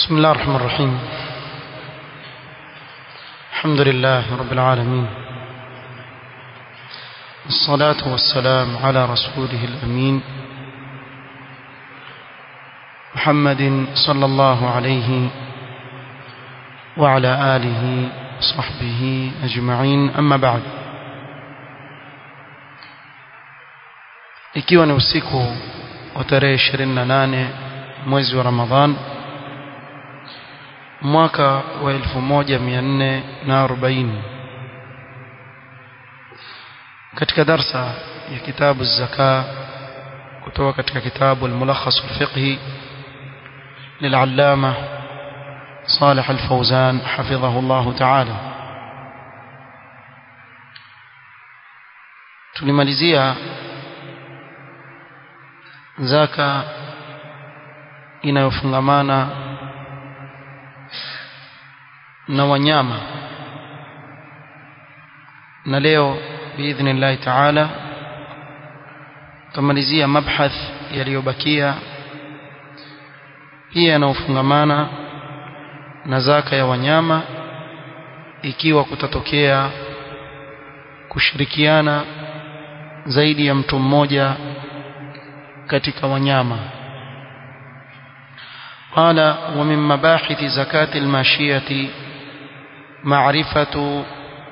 بسم الله الرحمن الرحيم الحمد لله رب العالمين الصلاة والسلام على رسوله الأمين محمد صلى الله عليه وعلى آله وصحبه أجمعين أما بعد ikiwa ni usiku wa tarehe 28 mwezi wa Ramadhan mwaka wa 1440 katika darsa ya kitabu zaka kutoka katika kitabu al-mulakhas al-fiqhi للعلامة صالح الفوزان حفظه الله تعالى tulimalizia zaka inayofungamana na wanyama na leo biidhnillahi taala tutamalizia mabhath yaliyobakia pia yanayofungamana na zaka ya wanyama ikiwa kutatokea kushirikiana zaidi ya mtu mmoja katika wanyama قال ومن مباحث زكاة الماشية معرفة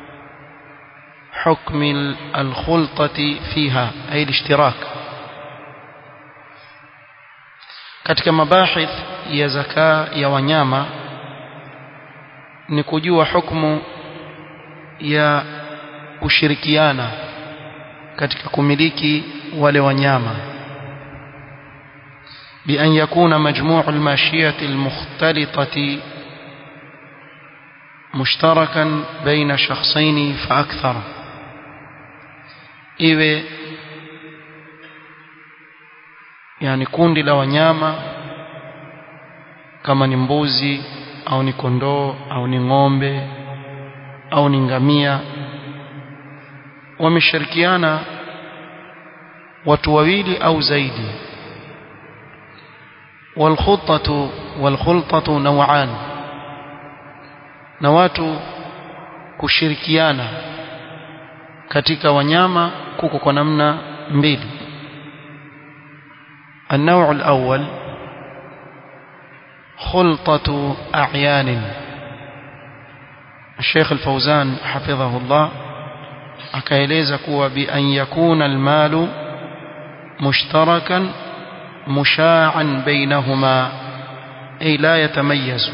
حكم الخلطة فيها أي الاشتراك katika mabahith ya zaka ya wanyama ni kujua hukumu ya kushirikiana katika kumiliki wale wanyama بأن يكون مجموع الماشية المختلطة مشتركا بين شخصين فأكثر iwe yani kundi la wanyama kama ni mbuzi au ni kondoo au ni ng'ombe au ni ngamia wameshirikiana watu wawili au zaidi والخطة والخلطة نوعان na watu kushirikiana katika wanyama kuko kwa namna mbili النوع الأول خلطة أعيان الشيخ الفوزان حفظه الله akaeleza kuwa bi an yakuna almalu mushtarakan مشاعا بينهما أي لا يتميز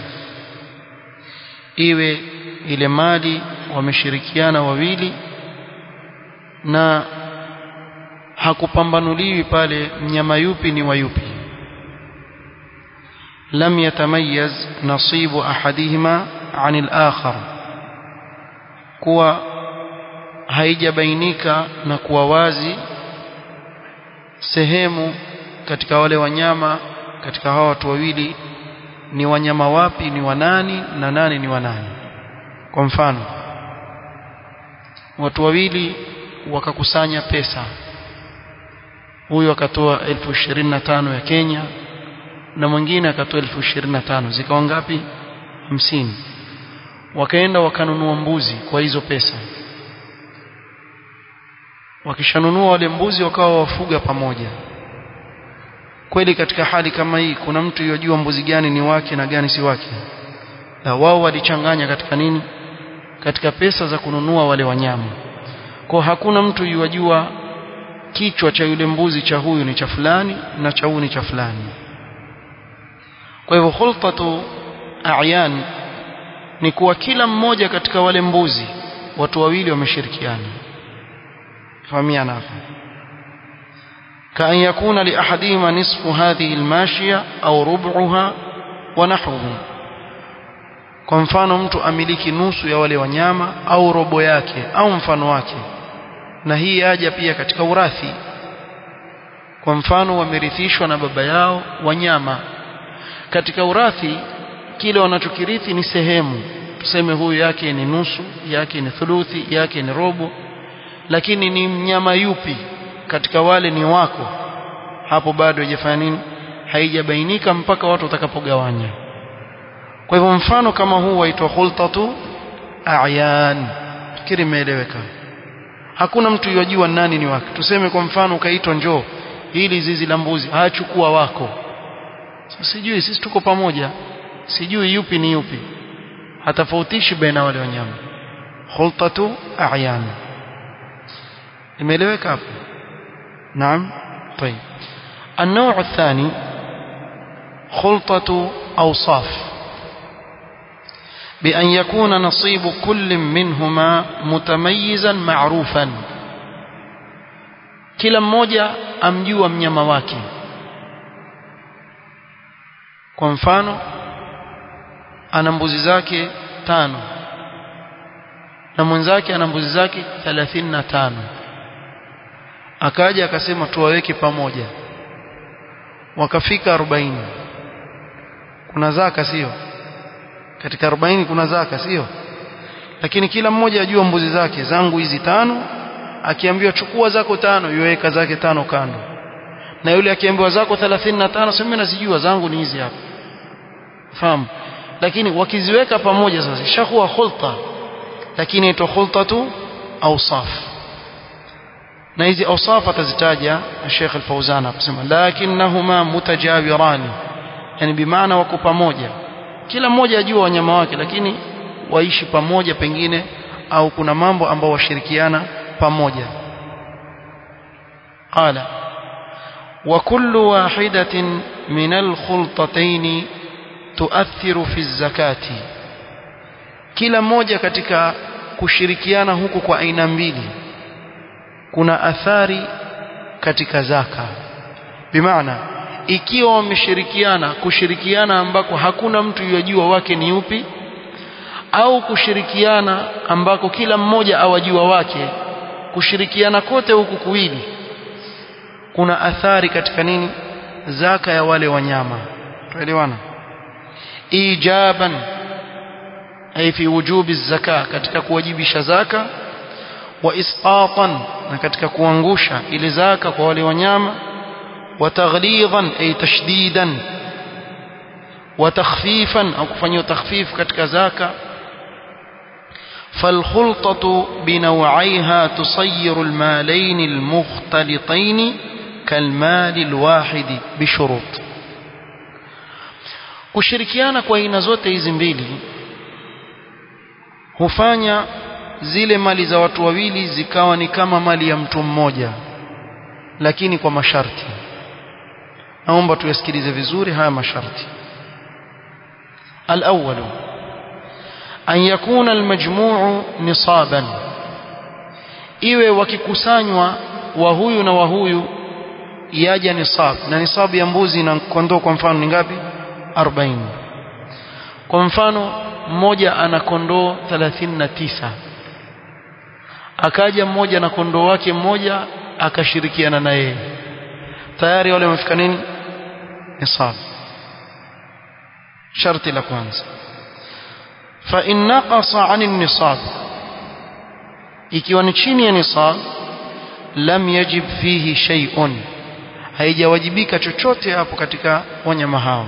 iwe ile mali wameshirikiana wawili na hakupambanuliwi pale mnyama yupi ni wa yupi lam yatamayaz nasibu ahadihima anil akhar kuwa haijabainika na kuwa wazi sehemu katika wale wanyama katika hawa watu wawili ni wanyama wapi ni wanani na nani ni wanani kwa mfano watu wawili wakakusanya pesa huyu akatoa elfu ishirini na tano ya Kenya na mwingine akatoa elfu ishirini na tano zikawa ngapi hamsini wakaenda wakanunua mbuzi kwa hizo pesa wakishanunua wale mbuzi wakawa wafuga pamoja kweli katika hali kama hii kuna mtu yojua mbuzi gani ni wake na gani si wake na wao walichanganya katika nini katika pesa za kununua wale wanyama kwa hakuna mtu yojua kichwa cha yule mbuzi cha huyu ni cha fulani na cha huyu ni cha fulani kwa hivyo khultatu a'yan ni kuwa kila mmoja katika wale mbuzi watu wawili wameshirikiana fahamiana hapa كأن يكون لأحدهما نصف هذه الماشية أو ربعها ونحوه kwa mfano mtu amiliki nusu ya wale wanyama au robo yake au mfano wake na hii yaja pia katika urathi kwa mfano wamerithishwa na baba yao wanyama katika urathi kile wanachokirithi ni sehemu tuseme huyu yake ni nusu yake ni thuluthi yake ni robo lakini ni mnyama yupi katika wale ni wako hapo bado haijafanya nini haijabainika mpaka watu watakapogawanya kwa hivyo mfano kama huu waitwa khultatu a'yan fikiri imeeleweka hakuna mtu yajua nani ni wake tuseme kwa mfano ukaitwa njoo hili zizi la mbuzi achukua wako sasa sijui sisi tuko pamoja sijui yupi ni yupi hatafautishi baina wale wanyama khultatu a'yan imeeleweka hapo naam طيب النوع الثاني خلطة أوصاف بأن يكون نصيب كل منهما متميزا معروفا kila mmoja amjua mnyama wake kwa mfano ana mbuzi zake tano na mwenzake ana mbuzi zake 35 akaja akasema tuwaweke pamoja wakafika 40 kuna zaka sio katika 40 kuna zaka sio lakini kila mmoja ajua mbuzi zake zangu hizi tano akiambiwa chukua zako tano yuweka zake tano kando na yule akiambiwa zako 35 sema mimi nazijua zangu ni hizi hapa fahamu lakini wakiziweka pamoja sasa ishakuwa khulta lakini ito khultatu awsaf na hizi awsaf atazitaja Sheikh Al-Fauzan akisema lakinnahuma mutajawirani yani bimaana wako pamoja kila mmoja ajua wanyama wake lakini waishi pamoja pengine au kuna mambo ambao washirikiana pamoja qala وكل واحدة من الخلطتين تؤثر في الزكاة kila mmoja katika kushirikiana huku kwa aina mbili kuna athari katika zaka bimaana ikiwa wameshirikiana kushirikiana ambako hakuna mtu yajua wake ni upi au kushirikiana ambako kila mmoja awajua wake kushirikiana kote huku kuwili kuna athari katika nini zaka ya wale wanyama tuelewana ijaban ay fi wujubi zaka katika kuwajibisha zaka wa isqatan na katika kuangusha ile zaka kwa wale wanyama wa taghlidhan ay tashdidan wa takhfifan au kufanywa takhfif katika zaka فالخلطة بنوعيها تصير المالين المختلطين كالمال الواحد بشروط kushirikiana kwa aina zote hizi mbili hufanya zile mali za watu wawili zikawa ni kama mali ya mtu mmoja lakini kwa masharti naomba tuyasikilize vizuri haya masharti al-awwal an yakuna al-majmuu nisaban iwe wakikusanywa wa huyu na wa huyu yaja nisab na nisabu ya mbuzi na kondoo kwa mfano ni ngapi 40 kwa mfano mmoja ana kondoo 39 akaja mmoja na kondoo wake mmoja akashirikiana na yeye tayari wale wamefika nini nisab sharti la kwanza fa in naqasa 'an nisab ikiwa ni chini ya nisab lam yajib fihi shay'un haijawajibika chochote hapo katika wanyama hao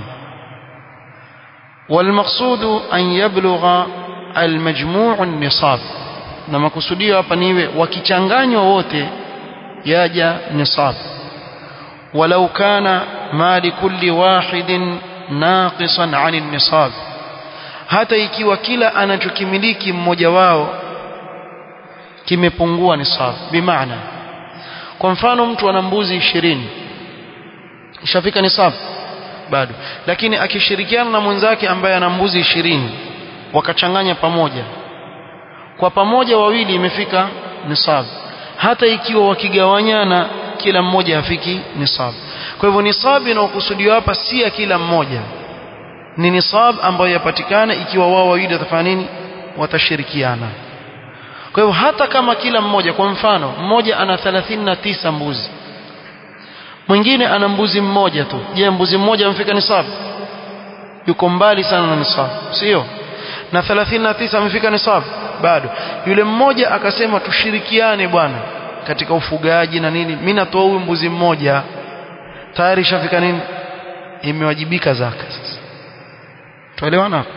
والمقصود أن يبلغ المجموع النصاب na makusudio hapa niwe wakichanganywa wote yaja nisab walau kana mali kulli wahidin naqisan 'ani nisab hata ikiwa kila anachokimiliki mmoja wao kimepungua nisab bimaana kwa mfano mtu ana mbuzi 20 ishafika nisab bado lakini akishirikiana na mwenzake ambaye ana mbuzi 20 wakachanganya pamoja kwa pamoja wawili imefika nisab hata ikiwa wakigawanyana kila mmoja hafiki nisab kwa hivyo nisab inayokusudiwa hapa si ya kila mmoja ni nisab ambayo yapatikana ikiwa wao wawili watafanya nini watashirikiana kwa hivyo hata kama kila mmoja kwa mfano mmoja ana 39 mbuzi mwingine ana mbuzi mmoja tu je mbuzi mmoja amefika nisab yuko mbali sana na nisab sio na 39 amefika nisab bado yule mmoja akasema tushirikiane bwana katika ufugaji na nini mimi natoa huyu mbuzi mmoja tayari shafika nini imewajibika zaka sasa tuelewana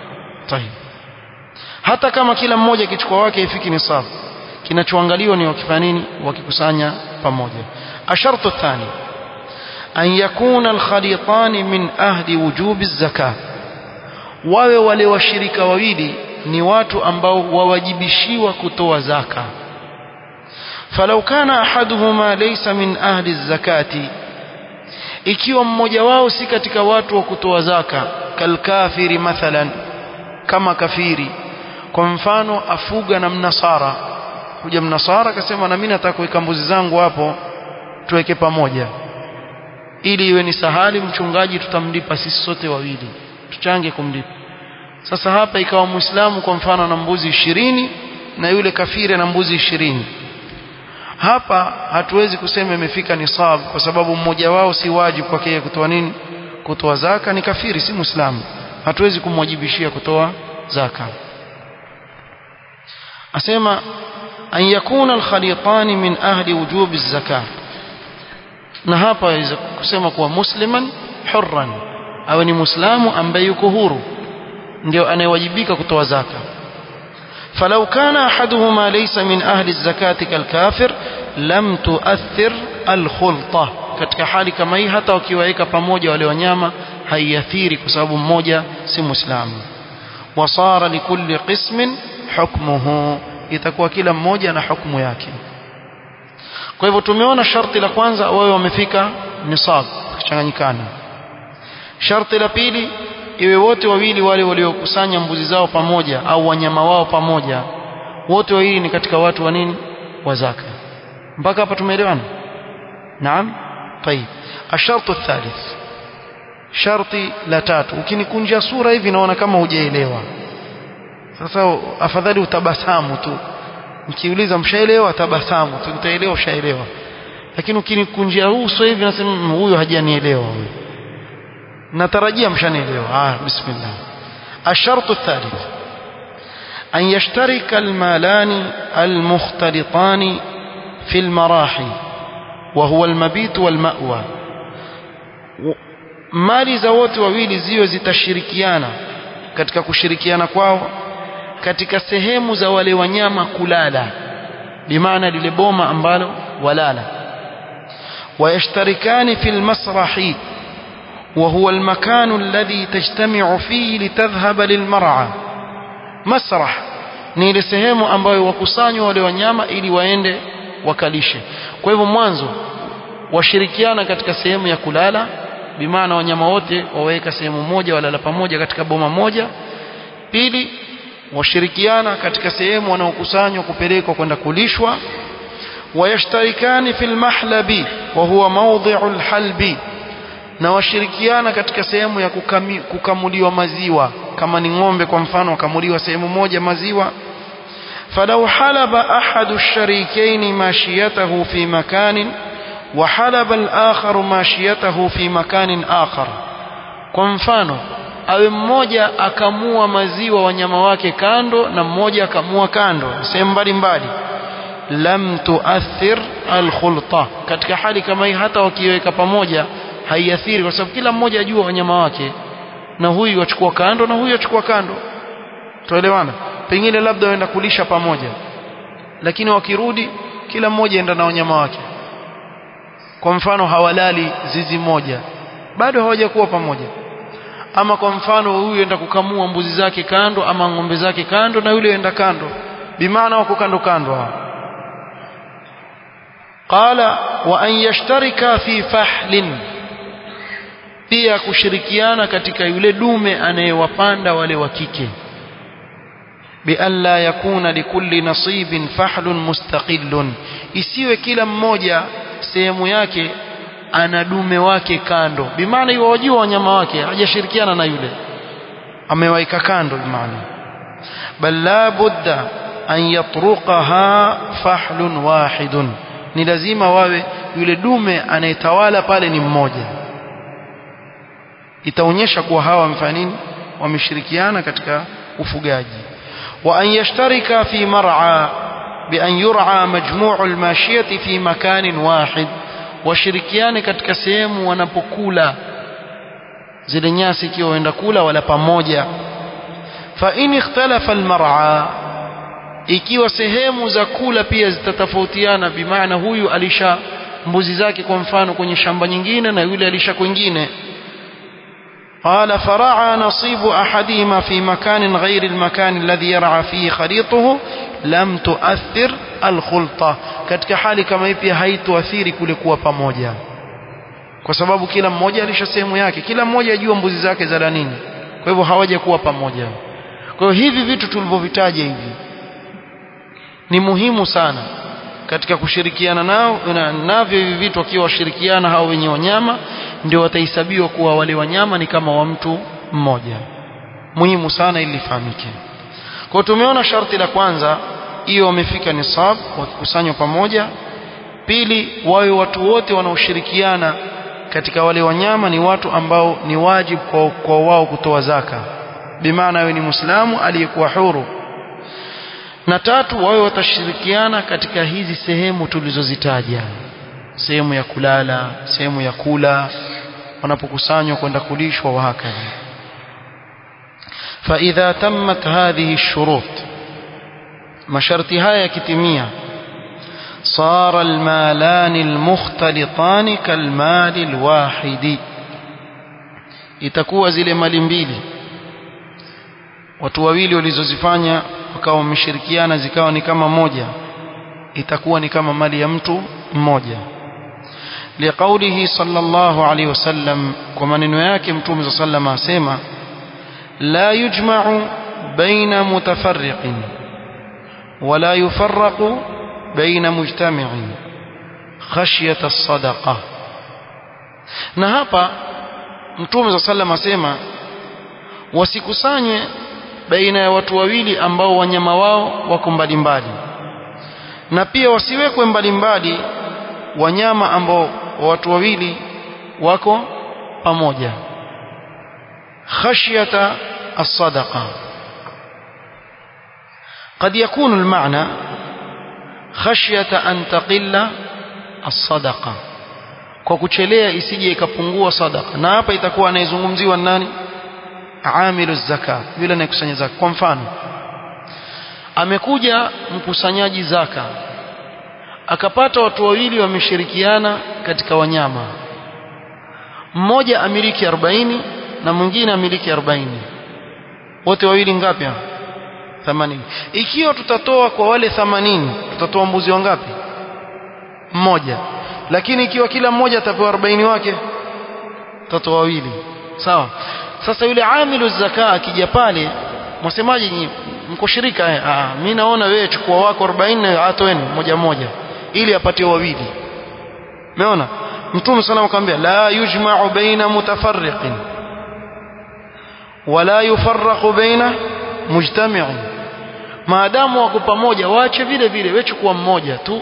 طيب hata kama kila mmoja kichukua wake ifiki nisab kinachoangaliwa ni wakifanya nini wakikusanya pamoja ashartu thani an yakuna alkhalitan min ahli wujubi zaka wawe wale washirika wawili ni watu ambao wawajibishiwa kutoa zaka falau kana ahaduhuma laysa min ahli zakati ikiwa mmoja wao si katika watu wa kutoa zaka kalkafiri mathalan kama kafiri kwa mfano afuga na mnasara kuja mnasara akasema na mimi nataka kuweka mbuzi zangu hapo tuweke pamoja ili iwe ni sahali mchungaji tutamlipa sisi sote wawili tuchange kumlipa sasa hapa ikawa muislamu kwa mfano na mbuzi ishirini na yule kafiri na mbuzi ishirini hapa hatuwezi kusema imefika nisab kwa sababu mmoja wao si wajibu kwake yeye kutoa nini kutoa zaka ni kafiri si muislamu hatuwezi kumwajibishia kutoa zaka asema an yakuna alkhalitan min ahli wujubi zaka na hapa yaweza kusema kuwa musliman hurran awe ni muislamu ambaye yuko huru ndio anayewajibika kutoa zaka فلو كان أحدهما ليس من أهل الزكاة كالكافر لم تؤثر الخلطة katika hali kama hii hata wakiwaeka pamoja wale wanyama haiathiri kwa sababu mmoja si muislamu wasara likulli qismin hukmuhu itakuwa kila mmoja na hukumu yake kwa hivyo tumeona sharti la kwanza wawe wamefika nisab kuchanganyikana sharti la pili iwe wote wawili wale waliokusanya mbuzi zao pamoja au wanyama wao pamoja wote wawili ni katika watu wa nini wa zaka mpaka hapa tumeelewana naam طيب الشرط الثالث sharti la tatu ukinikunja sura hivi naona kama hujaelewa sasa afadhali utabasamu tu nikiuliza mshaelewa tabasamu tu utaelewa ushaelewa lakini ukinikunjia uso hivi nasema huyu hajanielewa huyu natarajia mshanielewa ah bismillah الشرط الثالث أن يشترك المالان المختلطان في المراحي وهو المبيت والمأوى mali za wote wawili ziwe zitashirikiana katika kushirikiana kwao katika sehemu za wale wanyama kulala bimaana lile boma ambalo walala ويشتركان في المسرح وهو المكان الذي تجتمع فيه لتذهب للمرعى مسرح ni ile sehemu ambayo wakusanywa wale wanyama ili waende wakalishe kwa hivyo mwanzo washirikiana katika sehemu ya kulala bimaana wanyama wote waweka sehemu moja walala pamoja katika boma moja pili washirikiana katika sehemu wanaokusanywa kupelekwa kwenda kulishwa wayashtarikani fil mahlabi wa huwa mawdhi'u alhalbi na washirikiana katika sehemu ya kukami, kukamuliwa maziwa kama ni ng'ombe kwa mfano wakamuliwa sehemu moja maziwa فلو حلب أحد الشريكين ماشيته في مكان وحلب الآخر ماشيته في مكان آخر kwa mfano awe mmoja akamua maziwa wanyama wake kando na mmoja akamua kando sehemu mbalimbali lam tuathir alkhulta katika hali kama hii hata wakiweka pamoja haiathiri kwa sababu kila mmoja ajua wanyama wake na huyu achukua kando na huyu achukua kando tuelewana pengine labda waenda kulisha pamoja lakini wakirudi kila mmoja enda na wanyama wake kwa mfano hawalali zizi moja bado hawajakuwa pamoja ama kwa mfano huyu enda kukamua mbuzi zake kando ama ng'ombe zake kando na yule enda kando bimaana wako kando kando hao qala wa an yashtarika fi fahlin pia kushirikiana katika yule dume anayewapanda wale wa kike bialla yakuna likulli nasibin fahlun mustaqillun isiwe kila mmoja sehemu yake ana dume wake kando bimaana hiyo wajua wanyama wake hajashirikiana na yule amewaika kando bimaana bal la budda an yatruqaha fahlun wahidun ni lazima wawe yule dume anayetawala pale ni mmoja itaonyesha kuwa hawa wamefanya nini wameshirikiana katika ufugaji wa an yashtarika fi mar'a bi an yur'a majmu'u al-mashiyati fi makanin wahid washirikiane katika sehemu wanapokula zile nyasi ikiwa waenda kula wala pamoja fa in ikhtalafa almar'a ikiwa sehemu za kula pia zitatofautiana bimaana huyu alisha mbuzi zake kwa mfano kwenye shamba nyingine na yule alisha kwingine قال فرعى نصيب أحدهما في مكان غير المكان الذي يرعى فيه خليطه لم تؤثر الخلطة katika hali kama hii pia haituathiri kule kuwa pamoja kwa sababu kila mmoja alisha sehemu yake kila mmoja ajua mbuzi zake za nini kwa hivyo hawaja kuwa pamoja kwa hiyo hivi vitu tulivyovitaja hivi ni muhimu sana katika kushirikiana nao na, navyo hivi vitu wakiwa washirikiana hao wenye wanyama ndio watahesabiwa kuwa wale wanyama ni kama wa mtu mmoja muhimu sana ili lifahamike kwa tumeona sharti la kwanza hiyo wamefika nisab wakikusanywa pamoja pili wawe watu wote wanaoshirikiana katika wale wanyama ni watu ambao ni wajibu kwa, kwa wao kutoa zaka bimaana wewe ni muislamu aliyekuwa huru na tatu wawe watashirikiana katika hizi sehemu tulizozitaja sehemu ya kulala sehemu ya kula wanapokusanywa kwenda kulishwa wa hakadha فإذا تمت هذه الشروط masharti haya yakitimia صار المالان المختلطان كالمال الواحد itakuwa zile mali mbili watu wawili walizozifanya wakawa wameshirikiana zikawa ni kama moja itakuwa ni kama mali ya mtu mmoja liqaulihi sallallahu alaihi wasallam kwa maneno yake mtume sallallahu alaihi asema la yujma'u baina mutafarriqin ولا يفرق بين مجتمع خشية الصدقة na hapa mtume za sallam asema wasikusanywe baina ya watu wawili ambao wanyama wao wako mbalimbali na pia wasiwekwe mbalimbali wanyama ambao watu wawili wako pamoja khashyata as-sadaqa قد يكون المعنى خشية أن تقل الصدقة kwa kuchelea isije ikapungua sadaka na hapa itakuwa anayezungumziwa nani amilu zaka yule anayekusanya zaka kwa mfano amekuja mkusanyaji zaka akapata watu wawili wameshirikiana katika wanyama mmoja amiliki 40 na mwingine amiliki 40 wote wawili ngapi 80 ikiwa tutatoa kwa wale 80 tutatoa mbuzi wangapi mmoja lakini ikiwa kila mmoja atapewa 40 wake tutatoa wawili sawa sasa yule amilu zaka akija pale msemaji nyinyi mko shirika eh ah mimi naona wewe chukua wako 40 atoeni moja moja ili apatie wawili umeona mtume sana akamwambia la yujma'u baina mutafarriqin wala yufarraqu baina mujtami'in maadamu wako pamoja waache vile vile wewe chukua mmoja tu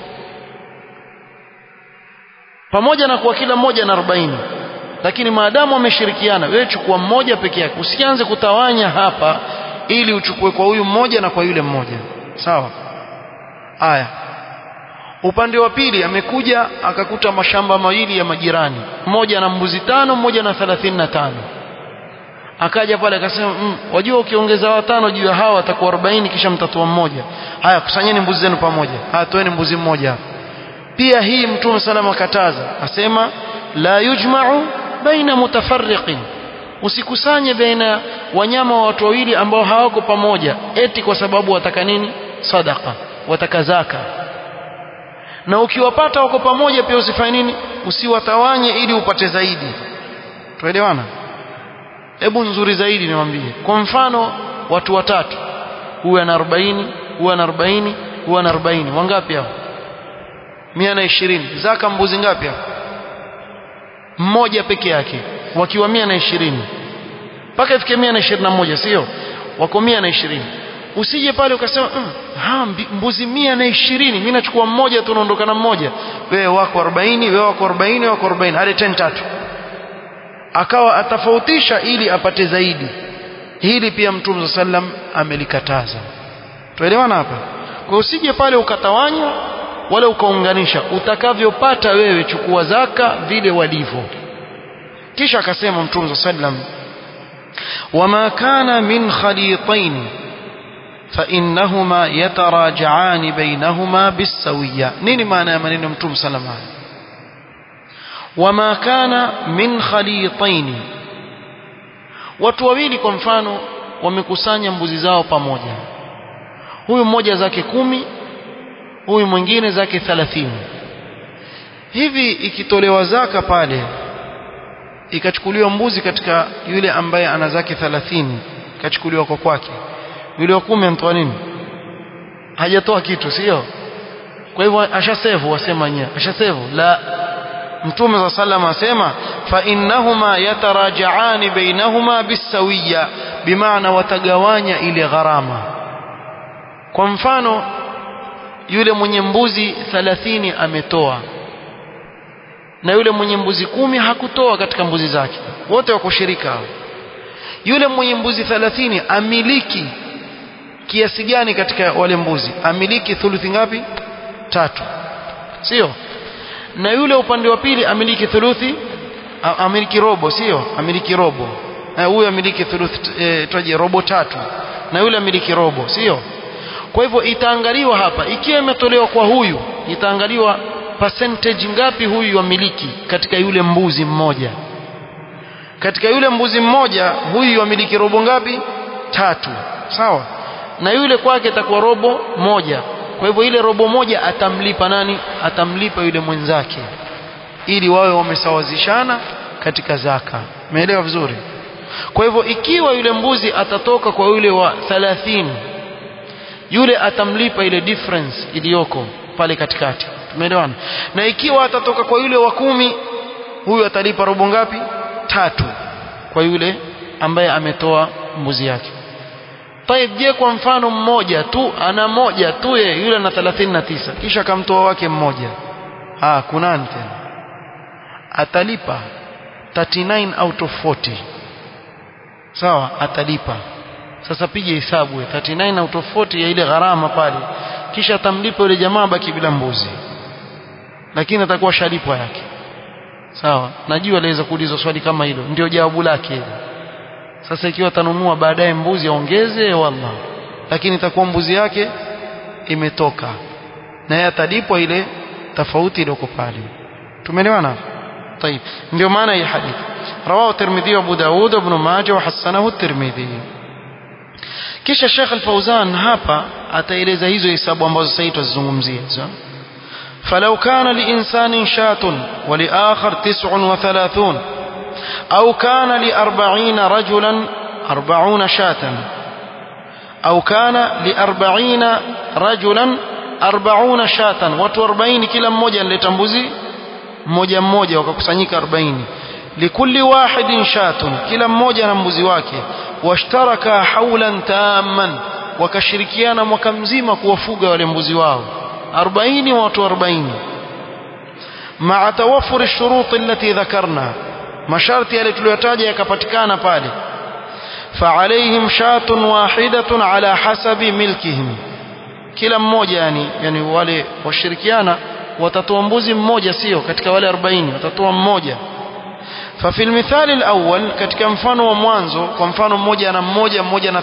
pamoja na kuwa kila mmoja na 40 lakini maadamu wameshirikiana wewe chukua mmoja peke yake usianze kutawanya hapa ili uchukue kwa huyu mmoja na kwa yule mmoja sawa aya upande wa pili amekuja akakuta mashamba mawili ya majirani mmoja na mbuzi tano mmoja na 35 akaja pale akasema mm, wajua ukiongeza watano juu ya hawa atakuwa 40 kisha mtatoa mmoja haya kusanyeni mbuzi zenu pamoja haya toeni mbuzi mmoja pia hii mtume salama kataza asema la yujma'u baina mutafarriqin usikusanye baina wanyama wa watu wawili ambao hawako pamoja eti kwa sababu wataka nini sadaka wataka zaka na ukiwapata wako pamoja pia usifanye nini usiwatawanye ili upate zaidi tuelewana hebu nzuri zaidi niwaambie kwa mfano watu watatu huyu ana 40 huyu ana 40 huyu ana 40 wangapi hao 120 zaka mbuzi ngapi hao mmoja peke yake wakiwa 120 mpaka ifike 121 sio wako 120 usije pale ukasema mm, ha mbuzi 120 mimi nachukua mmoja tu naondoka na mmoja wewe wako 40 wewe wako 40 wako 40 hadi 10 tatu akawa atafautisha ili apate zaidi hili pia mtume sallam amelikataza tuelewana hapa kwa usije pale ukatawanya wala ukaunganisha utakavyopata wewe chukua zaka vile walivyo kisha akasema mtume sallam وما كان من خليطين فإنهما يتراجعان بينهما بالسوية نيني معنى من نمتم سلمان وما كان من خليطين watu wawili kwa mfano wamekusanya mbuzi zao pamoja huyu mmoja zake kumi huyu mwingine zake thalathini hivi ikitolewa zaka pale ikachukuliwa mbuzi katika yule ambaye ana zake thalathini ikachukuliwa kwa kwake yule wa kumi amtoa nini hajatoa kitu sio kwa hivyo ashasevu wasema nyewe ashasevu la mtume za sallam asema fa innahuma yatarajaani bainahuma bisawiya bimaana watagawanya ile gharama kwa mfano yule mwenye mbuzi 30 ametoa na yule mwenye mbuzi kumi hakutoa katika mbuzi zake wote wako shirika yule mwenye mbuzi 30 amiliki kiasi gani katika wale mbuzi amiliki thuluthi ngapi tatu sio na yule upande wa pili amiliki thuluthi amiliki robo sio amiliki robo na huyu amiliki thuluthi e, twaje robo tatu na yule amiliki robo sio kwa hivyo itaangaliwa hapa ikiwa imetolewa kwa huyu itaangaliwa percentage ngapi huyu amiliki katika yule mbuzi mmoja katika yule mbuzi mmoja huyu amiliki robo ngapi tatu sawa na yule kwake itakuwa robo moja kwa hivyo ile robo moja atamlipa nani atamlipa yule mwenzake ili wawe wamesawazishana katika zaka umeelewa vizuri kwa hivyo ikiwa yule mbuzi atatoka kwa yule wa 30 yule atamlipa ile difference iliyoko pale katikati tumeelewana na ikiwa atatoka kwa yule wa kumi huyu atalipa robo ngapi tatu kwa yule ambaye ametoa mbuzi yake Taib je kwa mfano mmoja tu ana moja tu ye yule na 39 kisha kamtoa wake mmoja ah kunani tena atalipa 39 out of 40 sawa atalipa sasa pige hesabu 39 out of 40 ya ile gharama pale kisha atamlipa yule jamaa baki bila mbuzi lakini atakuwa shalipwa yake sawa najua aliweza kuuliza swali kama hilo ndio jawabu lake hilo sasa ikiwa atanunua baadaye mbuzi aongeze wallah lakini itakuwa mbuzi yake imetoka na yeye atalipwa ile tofauti iliyoko pale tumeelewana طيب ndio maana hii hadithi رواه الترمذي وابو داود وابن ماجه وحسنه الترمذي kisha Sheikh Al-Fauzan hapa ataeleza hizo hesabu ambazo sasa tutazungumzia فلو كان لإنسان شاة ولآخر تسع وثلاثون أو كان لأربعين رجلا أربعون شاة أو كان لأربعين رجلا أربعون شاة watu 40 kila mmoja analeta mbuzi mmoja mmoja wakakusanyika 40 likulli wahidin shatun kila mmoja na mbuzi wake washtaraka haulan tamman wakashirikiana mwaka mzima kuwafuga wale mbuzi wao 40 watu 40 مع توفر الشروط التي ذكرنا masharti yale tuliyotaja yakapatikana pale فعليهم شاة واحدة على حسب ملكهم kila mmoja yani yani wale washirikiana watatoa mbuzi mmoja sio katika wale 40 watatoa mmoja ففي المثال الأول katika mfano wa mwanzo kwa mfano mmoja ana mmoja mmoja na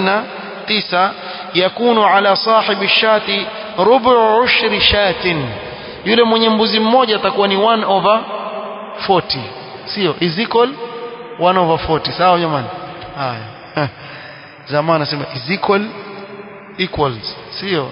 39 yakunu ala sahibi shati rubu ushri shatin yule mwenye mbuzi mmoja atakuwa ni 1 over 40 sio is equal 1 over 40 sawa jamani haya zamani nasema is equal equals sio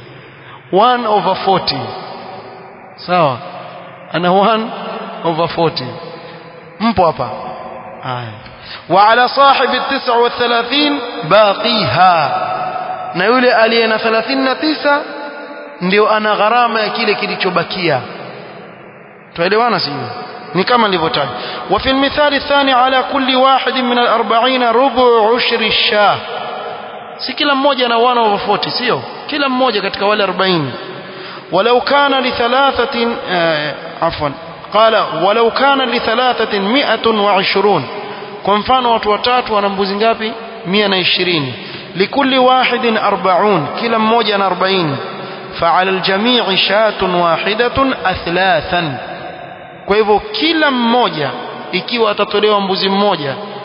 1 over 40 sawa ana 1 over 40 mpo hapa haya wa ala sahibi 39 baqiha na yule aliye na 39 ndio ana gharama ya kile kilichobakia tuelewana sio ni kama nilivyotaja wa fi almithali athani ala kulli wahid min al-40 rubu ushri shah si kila mmoja na 1 over 40 sio kila mmoja katika wale 40 walau kana li thalathatin afwan qala walau kana li thalathatin 120 kwa mfano watu watatu wana mbuzi ngapi 120 likulli wahidin 40 kila mmoja na 40 فعلى الجميع شاة واحدة أثلاثا kwa hivyo kila mmoja ikiwa atatolewa mbuzi mmoja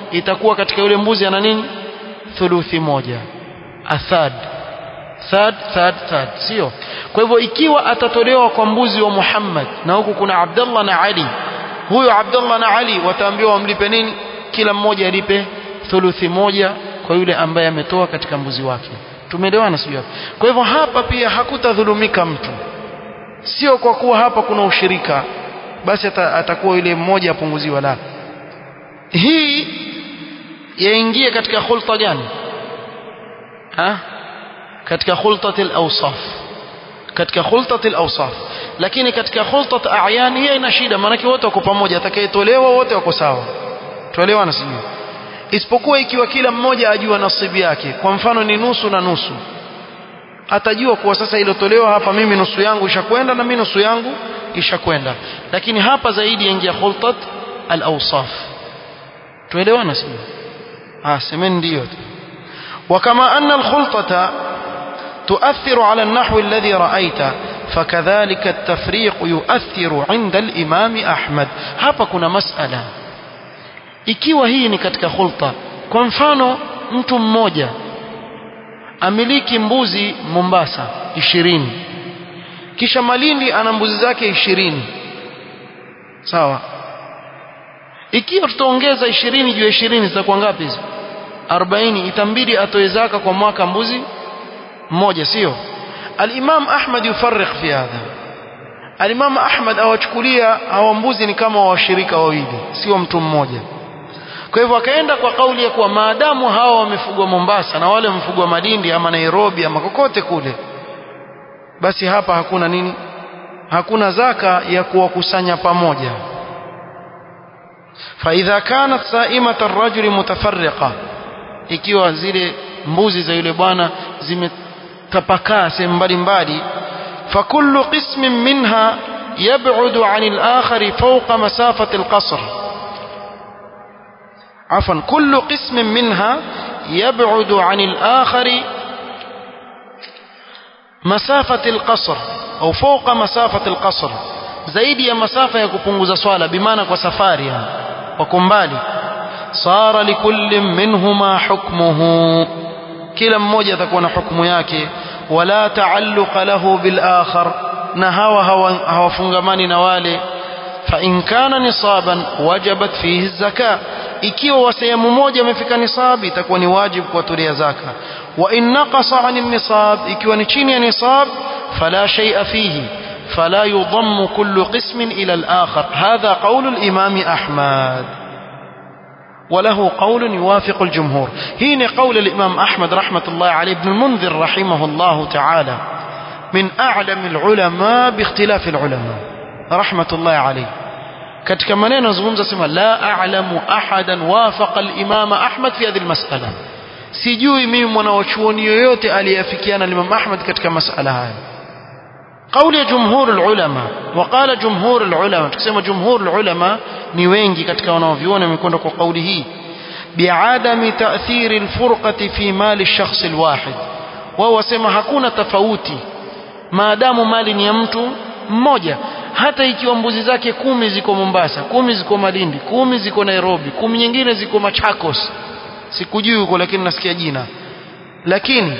itakuwa katika yule mbuzi ana nini thuluthi moja athad third third third sio kwa hivyo ikiwa atatolewa kwa mbuzi wa Muhammad na huku kuna Abdullah na Ali huyo Abdullah na Ali wataambiwa wamlipe nini kila mmoja alipe thuluthi moja kwa yule ambaye ametoa katika mbuzi wake tumeelewana sio kwa hivyo hapa pia hakutadhulumika mtu sio kwa kuwa hapa kuna ushirika basi atakuwa yule mmoja apunguziwa la hii yaingie katika khulta gani ha katika khultat al-awsaf katika khultat al-awsaf lakini katika khultat a'yan hiyo ina shida maana wote wako pamoja atakayetolewa wote wako sawa tuelewana sijui isipokuwa ikiwa kila mmoja ajua nasibu yake kwa mfano ni nusu na nusu atajua kuwa sasa ilotolewa hapa mimi nusu yangu ishakwenda na mimi nusu yangu ishakwenda lakini hapa zaidi yaingia khultat al-awsaf tuelewana sijui ah semeni ndio وكما أن الخلطة تؤثر على النحو الذي رأيت فكذلك التفريق يؤثر عند الإمام أحمد hapa kuna masala ikiwa hii ni katika khulta kwa mfano mtu mmoja amiliki mbuzi Mombasa ishirini kisha Malindi ana mbuzi zake ishirini sawa ikiwa tutaongeza ishirini juu ya ishirini zitakuwa ngapi hizo 40 itambidi atoe zaka kwa mwaka mbuzi mmoja sio al-Imam Ahmad yufarriq fi hadha al-Imam Ahmad awachukulia hawa mbuzi ni kama washirika wawili sio mtu mmoja kwa hivyo akaenda kwa kauli ya kuwa maadamu hawa wamefugwa Mombasa na wale wamefugwa Malindi ama Nairobi ama kokote kule basi hapa hakuna nini hakuna zaka ya kuwakusanya pamoja فإذا كانت سائمة الرجل متفرقة ikiwa zile mbuzi za yule bwana zimetapakaa sehemu mbalimbali fakullu qismin minha yab'udu 'an al-akhar fawqa masafati al-qasr afwan kullu qismin minha yab'udu 'an al-akhar masafati al-qasr au fawqa masafati al-qasr zaidi ya masafa ya kupunguza swala bimaana kwa safari yani wako mbali صار لكل منهما حكمه kila mmoja atakuwa na hukumu yake wala taalluqa lahu bil akhar na hawa hawafungamani na wale fa in kana nisaban wajabat fihi zaka ikiwa wa sehemu moja amefika nisab itakuwa ni wajibu kuwatolea zaka wa in naqasa an nisab ikiwa ni chini ya nisab fala shay'a fihi فلا يضم كل قسم إلى الآخر هذا قول الإمام أحمد وله قول يوافق الجمهور هنا قول الإمام أحمد رحمة الله عليه ابن المنذر رحمه الله تعالى من أعلم العلماء باختلاف العلماء رحمة الله عليه katika maneno zungumza sema la a'lamu ahadan wafaqa al-imam Ahmad fi hadhihi al-mas'ala sijui mimi mwanachuoni yoyote aliyeafikiana na Imam Ahmad katika masala haya قول جمهور العلماء وقال جمهور العلماء tukisema جمهور العلماء ni wengi katika wanaoviona wamekwenda kwa kauli hii biadami ta'thir alfurqati fi mali ash-shakhs alwahid wao wasema hakuna tofauti maadamu mali ni ya mtu mmoja hata ikiwa mbuzi zake kumi ziko Mombasa kumi ziko Malindi kumi ziko Nairobi kumi nyingine ziko Machakos sikujui huko lakini nasikia jina lakini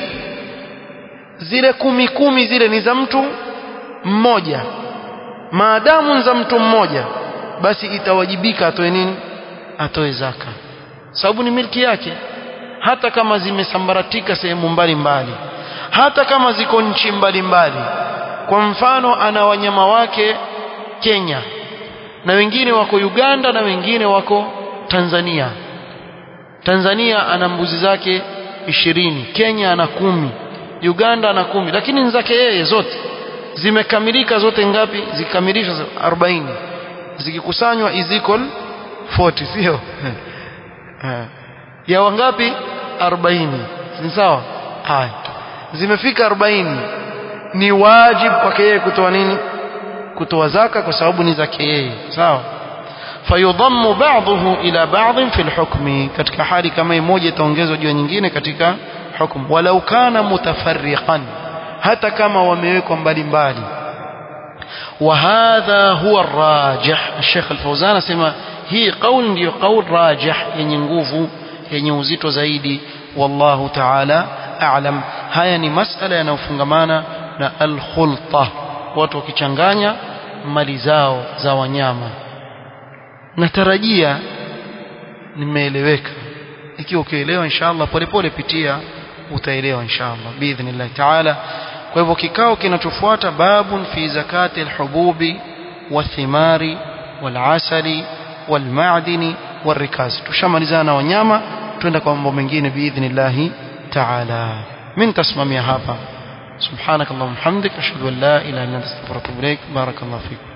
zile kumi kumi zile ni za mtu mmoja maadamu za mtu mmoja basi itawajibika atoe nini atoe zaka sababu ni milki yake hata kama zimesambaratika sehemu mbalimbali hata kama ziko nchi mbalimbali kwa mfano ana wanyama wake Kenya na wengine wako Uganda na wengine wako Tanzania Tanzania ana mbuzi zake ishirini Kenya ana kumi Uganda ana kumi lakini ni zake yeye zote zimekamilika zote ngapi zikamilishwa 40 zikikusanywa is equal 40 sio ya wangapi 40 ni sawa haya zimefika 40 ni wajibu kwake yeye kutoa nini kutoa zaka kwa sababu ni zake yeye sawa fayudhammu ba'dahu ila ba'd fi al-hukmi katika hali kama moja itaongezwa juu nyingine katika hukumu walau kana mutafarriqan hata kama wamewekwa mbali mbali وهذا هو الراجح الشيخ الفوزان اسمع hii qaul ndiyo qaul rajih yenye nguvu yenye uzito zaidi wallahu ta'ala a'lam haya ni masala yanayofungamana na al-khulta watu wakichanganya mali zao za wanyama natarajia nimeeleweka ikiwa ukielewa inshallah polepole pitia utaelewa inshallah biidhnillah ta'ala kwa hivyo kikao kinachofuata babun fi zakati alhububi wathimari walasali walmadini والركاز tushamalizana na wanyama twenda kwa mambo mengine biidhnillah ta'ala min tasmamia hapa subhanakallahumma hamdik ashhadu an la ilaha illa anta astaghfiruka wa atubu ilaik barakallahu fiik